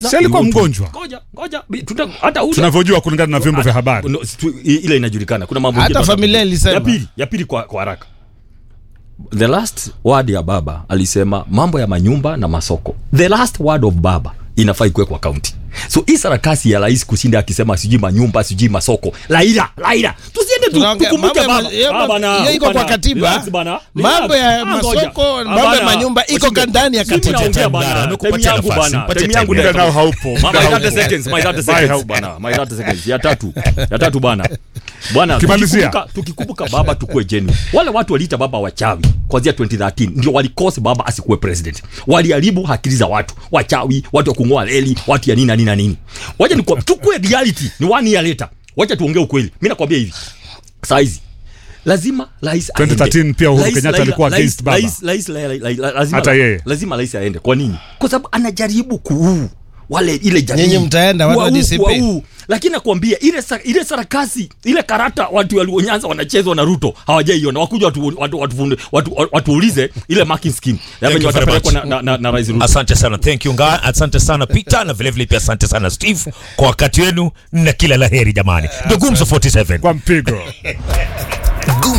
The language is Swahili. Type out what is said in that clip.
si alikuwa mgonjwa ngoja ngoja bi- tuta- hata huyo- tunavyojua kulingana na vyombo vya habari No, si tu- i- ile inajulikana kuna mambo Hata mengine familia tunataka- ilisema. ya pili ya pili kwa, kwa haraka the last word ya baba alisema mambo ya manyumba na masoko the last word of baba inafaa ikuwe kwa kaunti so hii sarakasi ya rais kushinda akisema sijui manyumba sijui masoko laila laila tusiende tu- Tunaongea- tukumbuke mambo ya baba ma- ya Ah, ma- bana, hiyo iko kwa bana, katiba. relax bana, Mambo relax. ya Ah, ngoja. masoko, Ah, mambo ya bana, manyumba iko usinge- ndani ya Mimi katiba. naongea bana, Mdara, time amekupatia yangu nafasi, bana, mpatie time yangu time. ndio- Muda nao haupo. Ma- Muda my haupo. 30 seconds, my 30 Bye, seconds haupo. bana, my 30 seconds. Ya tatu, ya tatu bana. Bwana, Kimalizia. tukikumbuka- tukikumbuka baba tukue genuine. Wale watu waliita baba wachawi kuanzia 2013 ndio walikose baba asikuwe president. Waliharibu akili za watu, wachawi, watu wa kung'oa reli, watu ya nini na nini na nini. Wacha ni tukue reality, ni one year later. Wacha tuongee ukweli. Mimi nakwambia hivi. Saizi lazima rais 2013 aende. pia Uhuru Rais Kenyatta Raila- alikuwa rais- against baba. rais- rais- la- la- la- lazima- Hata yeye. lazima rais aende kwa nini kwa sababu anajaribu kuu wale ile jamii Nyinyi mtaenda, watu wa Kuwauu, DCP. kuwauu. lakini nakwambia ile sa, ile sarakasi ile karata watu walionyanza wanachezwa na Ruto hawajaiona wakuja watu watu watu watu watuulize ile marking scheme ya Thank venye you very watapelekwa na, much. na, na, na rais Ruto asante sana thank you nga asante sana peter na vilevile pia asante sana steve kwa wakati wenu na kila laheri jamani ndo gumzo 47 kwa mpigo